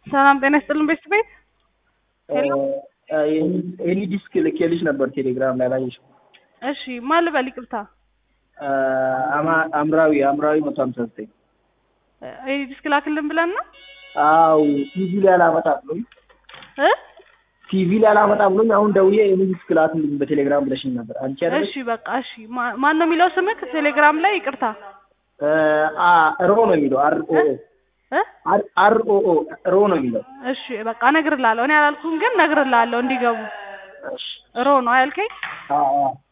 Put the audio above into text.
ሰላም ጤና ይስጥልን ቤት ቤት ሄሎ ኤኒ ዲስክ ልኬልሽ ነበር ቴሌግራም ላይ አላየሽም? እሺ ማን ልበል ይቅርታ አማ- አምራዊ አምራዊ መቶ ሀምሳ ዘጠኝ ይሄ ዲስክ ላክልን ብለን ነው አው ቲቪ ላይ አላመጣ ብሎኝ እ ቲቪ ላይ አላመጣ ብሎኝ አሁን ደውዬ ኤኒ ዲስክ ላክልኝ በቴሌግራም ብለሽኝ ነበር። አንቺ አይደለሽ? እሺ በቃ እሺ ማ- ማን ነው የሚለው ስምክ ቴሌግራም ላይ ይቅርታ አ ሮ ነው የሚለው አር ኦ ኦ እ አር- አር ኦ ኦ ሮ ነው የሚለው። እሺ በቃ እነግርልሃለሁ እኔ አላልኩም ግን እነግርልሃለሁ እንዲገቡ እሺ ሮ ነው ያልከኝ አ አ